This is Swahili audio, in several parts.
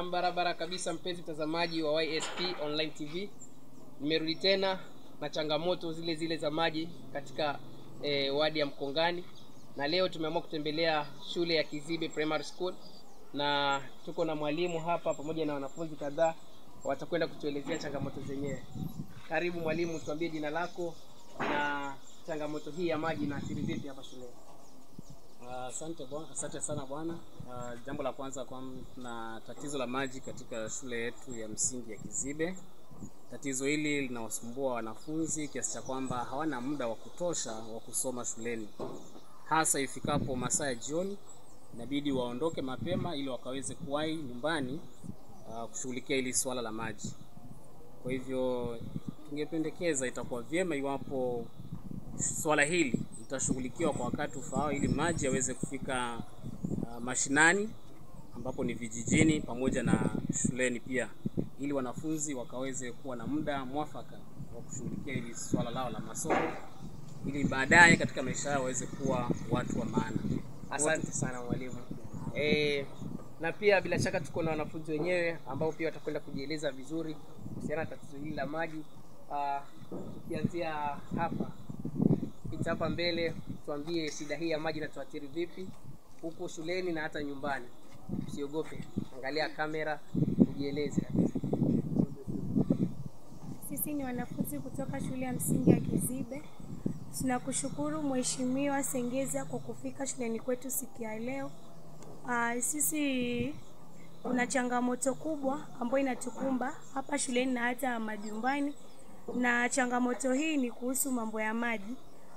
Nam barabara kabisa, mpenzi mtazamaji wa YSP Online TV, nimerudi tena na changamoto zile zile za maji katika eh, wadi ya Mkongani, na leo tumeamua kutembelea shule ya Kizibe Primary School na tuko na mwalimu hapa pamoja na wanafunzi kadhaa, watakwenda kutuelezea changamoto zenyewe. Karibu mwalimu, tuambie jina lako na changamoto hii ya maji inaathiri vipi hapa shuleni? Ah, Asante bwana, asante sana bwana. Ah, jambo la kwanza kwamba tuna tatizo la maji katika shule yetu ya msingi ya Kizibe. Tatizo hili linawasumbua wanafunzi kiasi cha kwamba hawana muda wa kutosha wa kusoma shuleni, hasa ifikapo masaa ya jioni, inabidi waondoke mapema ili wakaweze kuwahi nyumbani ah, kushughulikia hili swala la maji. Kwa hivyo tungependekeza itakuwa vyema iwapo swala hili litashughulikiwa kwa wakati ufaao ili maji yaweze kufika uh, mashinani ambapo ni vijijini pamoja na shuleni pia, ili wanafunzi wakaweze kuwa na muda mwafaka wa kushughulikia hili swala lao la masomo, ili baadaye katika maisha yao waweze kuwa watu wa maana. Asante sana mwalimu. E, na pia bila shaka tuko na wanafunzi wenyewe ambao pia watakwenda kujieleza vizuri kuhusiana na tatizo hili la maji. Ah, Tukianzia hapa pita hapa mbele, tuambie shida hii ya maji inatuathiri vipi huku shuleni na hata nyumbani. Usiogope, angalia kamera, ujieleze. Sisi ni wanafunzi kutoka shule ya msingi ya Kizibe. Tunakushukuru Mheshimiwa Sengeza kwa kufika shuleni kwetu siku ya leo. Ah, sisi kuna changamoto kubwa ambayo inatukumba hapa shuleni na hata majumbani, na changamoto hii ni kuhusu mambo ya maji.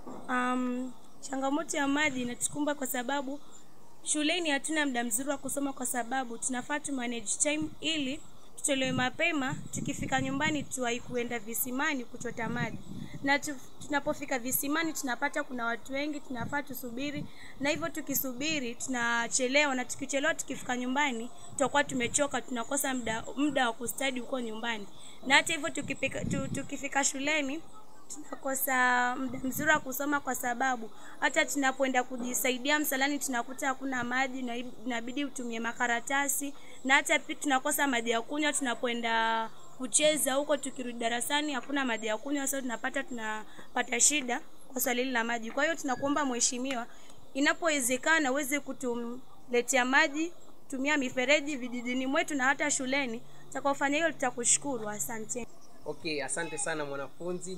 Um, changamoto ya maji inatukumba kwa sababu shuleni hatuna muda mzuri wa kusoma, kwa sababu tunafaa tu manage time ili tutolewe mapema, tukifika nyumbani tuwahi kuenda visimani kuchota maji, na tu, tunapofika visimani tunapata kuna watu wengi, tunafaa tusubiri, na hivyo tukisubiri tunachelewa, na tukichelewa tukifika nyumbani tutakuwa tumechoka, tunakosa muda muda wa kustadi huko nyumbani, na hata hivyo tukipika, tu, tukifika shuleni tunakosa muda mzuri wa kusoma kwa sababu hata tunapoenda kujisaidia msalani tunakuta hakuna maji na inabidi utumie makaratasi, na hata pia tunakosa maji ya kunywa tunapoenda kucheza huko. Tukirudi darasani hakuna maji ya kunywa, sasa tunapata tunapata shida kwa swali hili la maji. Kwa hiyo tunakuomba mheshimiwa, inapowezekana uweze kutuletea maji tumia mifereji vijijini mwetu na hata shuleni. Utakaofanya hiyo tutakushukuru, asante. Okay, asante sana mwanafunzi,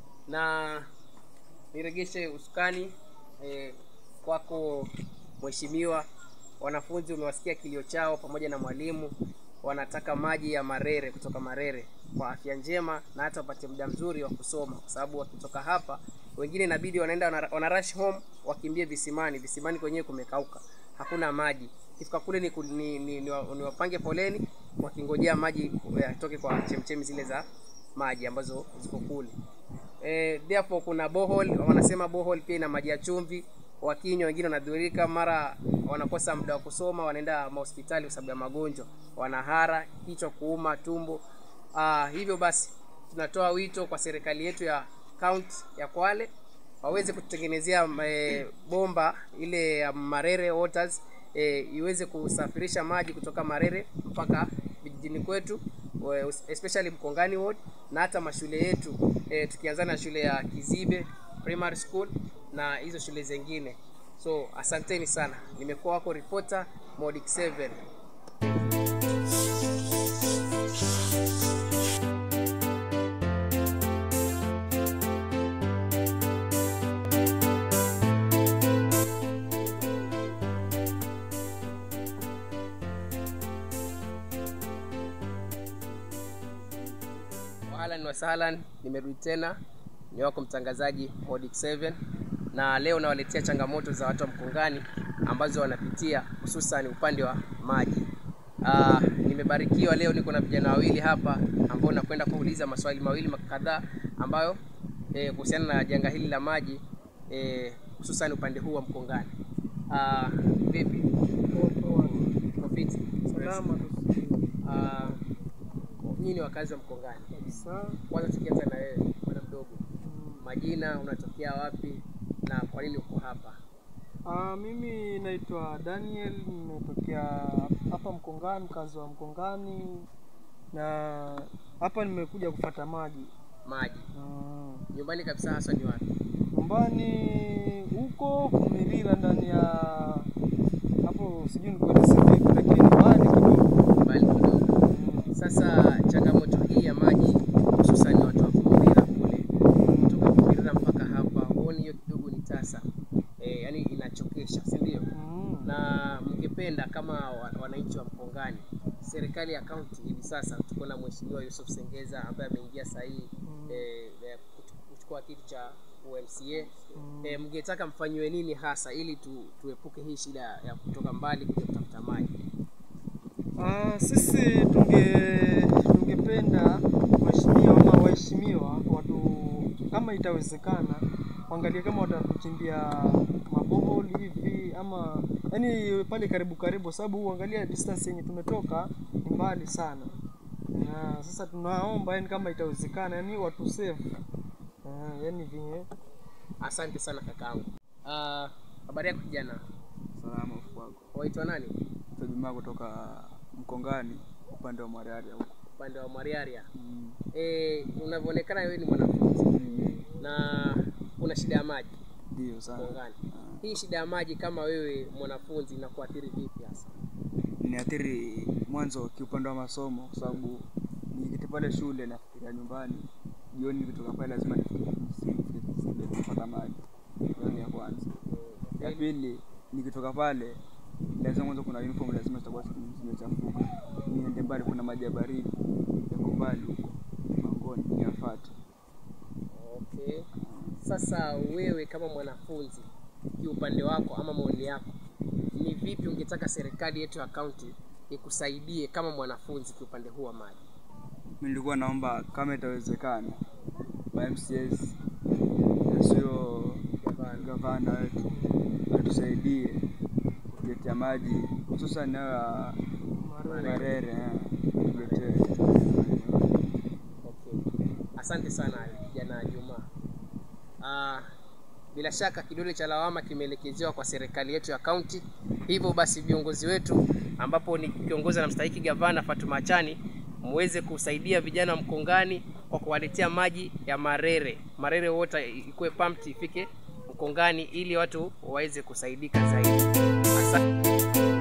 na niregeshe usukani eh, kwako mheshimiwa. Wanafunzi umewasikia kilio chao pamoja na mwalimu, wanataka maji ya Marere kutoka Marere kwa afya njema na hata wapate muda mzuri wa kusoma, kwa sababu wakitoka hapa wengine inabidi wanaenda wana, wana rush home wakimbie visimani. Visimani kwenyewe kumekauka, hakuna maji. Kifika kule ni, ku- ni, ni, ni, wa- ni wapange foleni wakingojea maji yatoke kwa chemchemi zile za maji ambazo ziko kule. Eh, therefore kuna borehole, wanasema borehole pia ina maji ya chumvi, wakinywa wengine wanadhurika, mara wanakosa muda wa kusoma, wanaenda mahospitali kwa sababu ya magonjwa, wanahara, kichwa kuuma, tumbo. Ah, hivyo basi tunatoa wito kwa serikali yetu ya kaunti ya Kwale waweze kututengenezea e, bomba ile ya Marere Waters e, iweze kusafirisha maji kutoka Marere mpaka vijijini kwetu we- especially Mkongani Ward na hata mashule yetu e, tukianzana na shule ya Kizibe Primary School na hizo shule zingine. So asanteni sana, nimekuwa wako reporter Modic 7. Ahlan wa sahlan, nimerudi tena, ni wako mtangazaji Modic 7 na leo nawaletea changamoto za watu wa Mkongani ambazo wanapitia hususan upande wa maji. Ah, nimebarikiwa leo niko na vijana wawili hapa ambao nakwenda kuuliza maswali mawili kadhaa ambayo eh, kuhusiana na janga hili la maji eh, hususan upande huu wa Mkongani. Ah, vipi? Uko fiti? Ah, nyinyi ni wakazi wa Mkongani. Kwanza tukianza na wewe bwana mdogo, majina, unatokea wapi na kwa nini uko hapa? Uh, mimi naitwa Daniel, nimetokea hapa Mkongani, mkazi wa Mkongani, na hapa nimekuja kupata maji. Maji Mm. nyumbani kabisa, hasa ni wapi? Nyumbani huko Kumirira, ndani ya hapo, sijui nikueleze vipi, lakini mbali kidogo. Mbali kidogo. Sasa changamoto hii ya maji, hususan watu wa Kumirira kule, kutoka Kumirira mpaka hapa, huoni hiyo kidogo ni tasa e, yani inachokesha, si ndio? Mm. na mngependa kama wa- wananchi wa Mkongani, serikali ya kaunti hivi sasa tuko na mheshimiwa Yusuf Sengeza ambaye ameingia sahihi Mm. eh, eh, kuch- kuchukua kiti cha UMCA eh, mngetaka mfanyiwe nini hasa ili tu, tuepuke hii shida ya kutoka mbali kuja kutafuta maji? Ah, sisi tunge tungependa waheshimiwa ama waheshimiwa watu kama itawezekana waangalie kama watatuchimbia maboholi hivi ama yani pale karibu karibu, sababu uangalia distance yenye tumetoka ni mbali sana. Na sasa tunaomba yani kama itawezekana yani watu save uh, yani vinye Asante sana kakaangu. Ah, habari yako kijana, Salama ufu wako. waitwa nani? Jumaa kutoka Mkongani upande wa Mwararia huko. Upande wa Mwariaria. Mm. Eh, unavyoonekana wewe ni mwanafunzi na kuna shida ya maji Ndio sana. Mkongani. Hii shida ya maji kama wewe mwanafunzi inakuathiri vipi hasa? Niathiri mwanzo kiupande wa masomo kwa sababu nikiketi pale shule nafikiria nyumbani. Jioni nikitoka pale lazima nifike nisije kupata maji. Hiyo ni ya kwanza. Ya pili nikitoka pale lazima mwanzo kuna uniform lazima zitakuwa zimechafuka. Niende mbali kuna maji ya baridi. Yako mbali huko. Mangoni niyafuate. Okay. Sasa wewe kama mwanafunzi, kiupande wako ama maoni yako, ni vipi ungetaka serikali yetu ya kaunti ikusaidie kama mwanafunzi kiupande huu wa maji? Mimi nilikuwa naomba kama itawezekana ma MCS na sio gavana wetu atusaidie kuletea maji hususan nayo ya Marere eh, tuletee. Okay. Asante sana kijana Juma. Ah, bila shaka kidole cha lawama kimeelekezewa kwa serikali yetu ya kaunti. Hivyo basi viongozi wetu ambapo ni kiongozi na mstahiki gavana Fatuma Achani muweze kusaidia vijana wa Mkongani kwa kuwaletea maji ya Marere. Marere wote ikuwe pumped ifike Mkongani ili watu waweze kusaidika zaidi. Asante.